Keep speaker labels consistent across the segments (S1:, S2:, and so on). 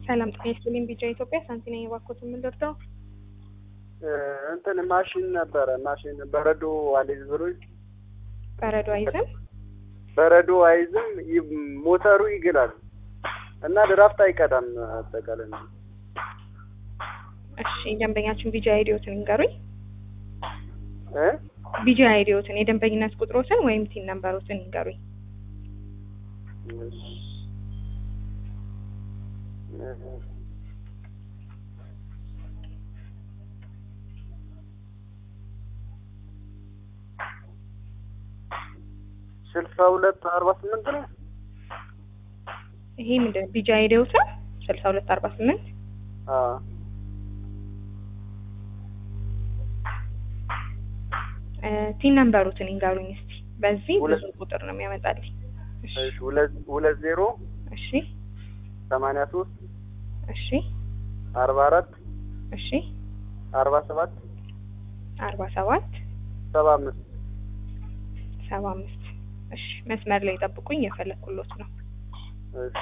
S1: ሰላም ጤና ይስጥልኝ። ቢጃ ኢትዮጵያ ሳንቲና የባኮት የምንደርደው
S2: እንትን ማሽን ነበረ ማሽን በረዶ አልይዝ ብሎኝ
S1: በረዶ አይዝም።
S2: በረዶ አይዝም ይ- ሞተሩ ይግላል እና ድራፍት አይቀዳም። አጠቃላይ ነው።
S1: እሺ ደንበኛችን ቢጃ አይዲዮትን ይንገሩኝ።
S2: እ
S1: ቢጃ አይዲዮትን የደንበኝነት ቁጥሮትን ወይም ቲን ነምበሮትን ይንገሩኝ።
S2: እሺ። ስልሳ ሁለት አርባ ስምንት ነው።
S1: ይሄ ምንድን ቢጃ አይዲዮትን ስልሳ ሁለት አርባ ስምንት
S2: አዎ
S1: ቲን ነምበሮትን ይንገሩኝ እስቲ። በዚህ ብዙ
S2: ሁለት-
S1: ቁጥር ነው የሚያመጣልኝ። እሺ
S2: እሺ ሁለት ሁለት ዜሮ
S1: እሺ
S2: ሰማንያ ሶስት
S1: እሺ
S2: አርባ አራት
S1: እሺ
S2: አርባ ሰባት
S1: አርባ ሰባት
S2: ሰባ አምስት
S1: ሰባ አምስት እሺ መስመር ላይ ጠብቁኝ፣ የፈለግኩሎት ነው።
S2: እሺ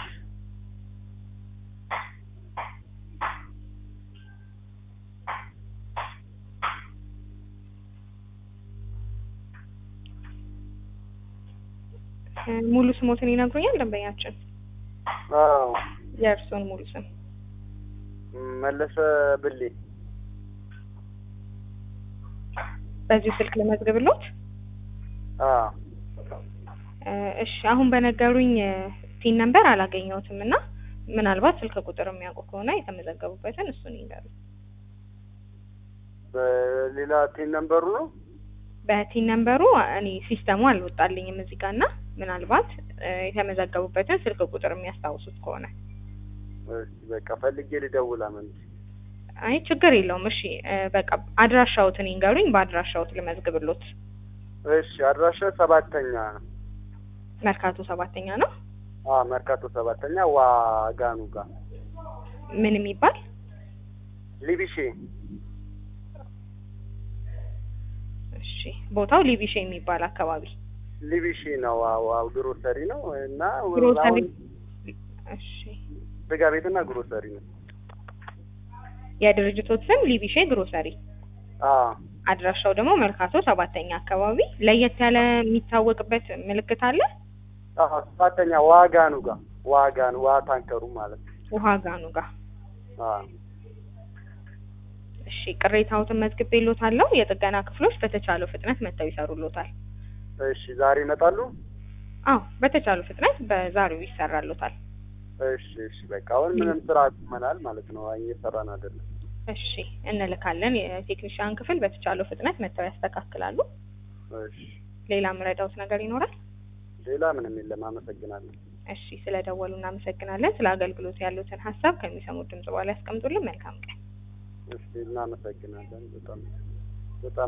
S1: እ ሙሉ ስሞትን ይነግሩኛል ደንበኛችን?
S2: አዎ
S1: የእርስዎን ሙሉ ስም?
S2: መለሰ ብሌ
S1: በዚሁ ስልክ ልመዝግብሎት?
S2: አዎ
S1: እ እሺ አሁን በነገሩኝ ቲን ነምበር አላገኘሁትም እና ምናልባት ስልክ ቁጥር የሚያውቁ ከሆነ የተመዘገቡበትን እሱን ይንገሩኝ።
S2: በሌላ ቴን ነምበሩ ነው
S1: በቲን ነምበሩ እኔ ሲስተሙ አልወጣልኝም እዚህ ጋር እና ምናልባት እ የተመዘገቡበትን ስልክ ቁጥር የሚያስታውሱት ከሆነ
S2: እሺ በቃ ፈልጌ ልደውል አመን
S1: አይ ችግር የለውም። እሺ እ በቃ አድራሻዎትን ይንገሩኝ፣ በአድራሻዎት ልመዝግብሎት።
S2: እሺ አድራሻ ሰባተኛ
S1: መርካቶ ሰባተኛ ነው።
S2: አዎ መርካቶ ሰባተኛ ዋጋኑ ጋር
S1: ምን የሚባል
S2: ሊቢሼ
S1: እሺ ቦታው ሊቢሼ የሚባል አካባቢ
S2: ሊቢሼ ነው ዋው ዋው ግሮሰሪ ነው እና
S1: ግሮሰሪ
S2: አሁን
S1: እሺ
S2: ስጋ ቤትና ግሮሰሪ ነው
S1: የድርጅቶት ስም ሊቢሼ ግሮሰሪ
S2: አዎ
S1: አድራሻው ደግሞ መርካቶ ሰባተኛ አካባቢ ለየት ያለ የሚታወቅበት ምልክት አለ
S2: አዎ ሰባተኛ ዋጋኑ ጋር ዋጋኑ ዋ ታንከሩ ማለት ነው
S1: ውሃ ጋኑ ጋር
S2: አዎ
S1: እሺ ቅሬታዎትን መዝግቤልዎታለሁ የጥገና ክፍሎች በተቻለው ፍጥነት መጥተው ይሰሩልዎታል
S2: እሺ ዛሬ ይመጣሉ
S1: አዎ በተቻለው ፍጥነት በዛሬው ይሰራልዎታል
S2: እሺ እሺ በቃ አሁን ምንም ስራ አቁመናል ማለት ነው እየሰራን አይደለም
S1: እሺ እንልካለን የቴክኒሽያን ክፍል በተቻለው ፍጥነት መጥተው ያስተካክላሉ
S2: እሺ
S1: ሌላ ምረዳውት ነገር ይኖራል
S2: ሌላ ምንም የለም አመሰግናለሁ
S1: እሺ ስለደወሉ እናመሰግናለን ስለ አገልግሎት ያሉትን ሀሳብ ከሚሰሙት ድምጽ በኋላ ያስቀምጡልን መልካም ቀን
S2: እሺ እናመሰግናለን በጣም በጣም